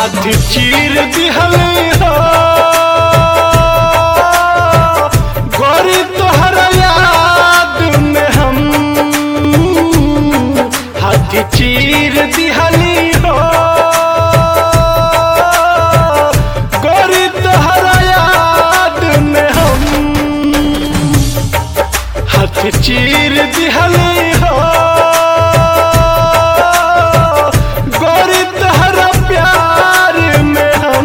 हाथ चीर दिहल हो गोरी तोहरा याद में हम हाथ चीर दिहली हो गोरी तोहरा याद में हम हाथ चीर दिहली हो गोरी तोहरा प्यार में हम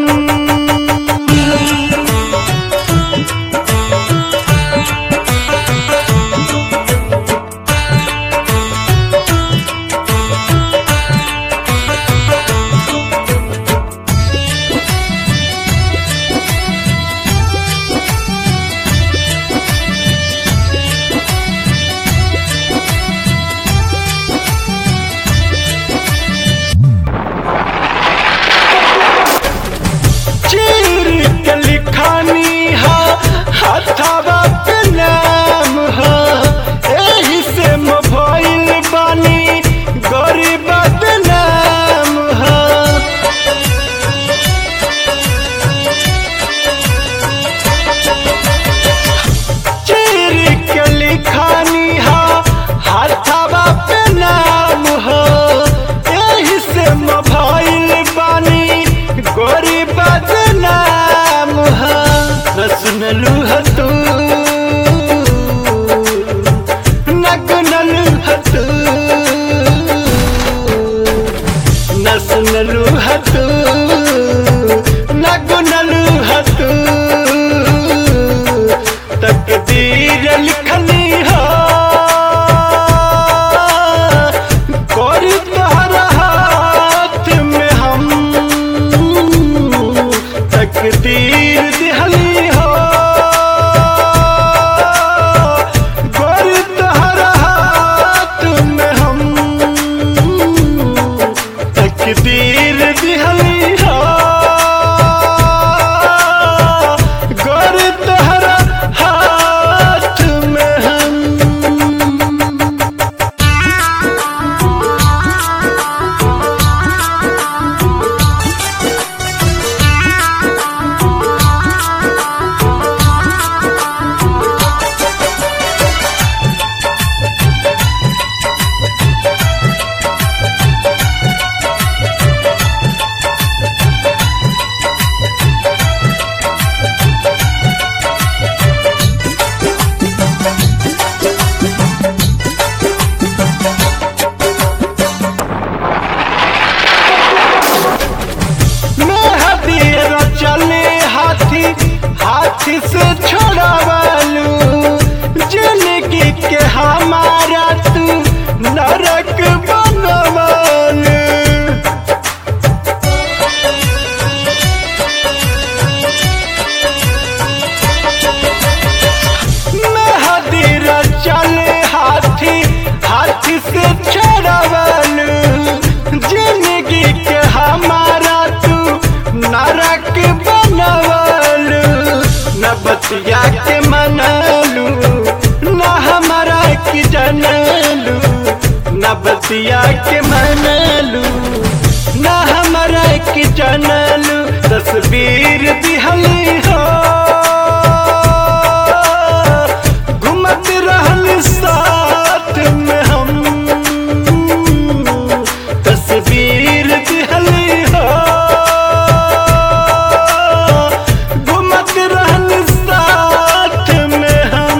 चीर के लिखानी हा हथवा पे नाम हा एही से मोबाइल बानी गरीब बदनाम हा चीर के लिखानी हा हथवा पे नाम हा एही से मोबाइल बानी गोरी बदनाम हा न सुनलू ह तू न गुनलू ह तू न सुनलू ह तू न गुनलू ह तू तकदीर लिखनी हो कोरी तोहरा हाथ में हम तकदीर दिहली हो गोरी तोहरा हाथ में हम तकदीर दिहली हो गोरी तोहरा हाथ में हम मेहदीर चले हाथी हाथी से छोड़ावलू जिंदगी के हमारा तू नरक बनवालू मेहदीर चले हाथी हाथी से छोड़ावलू जिंदगी के हमारा तू नरक बनवलू न बतिया के मनलू न हमारा की जनलू न बतिया के मनलू न हमारा की जनलू तस्वीर दिहली हो घुमत रहल साथ में हम तस्वीर दिहली हो घुमत रहल साथ में हम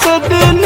दिन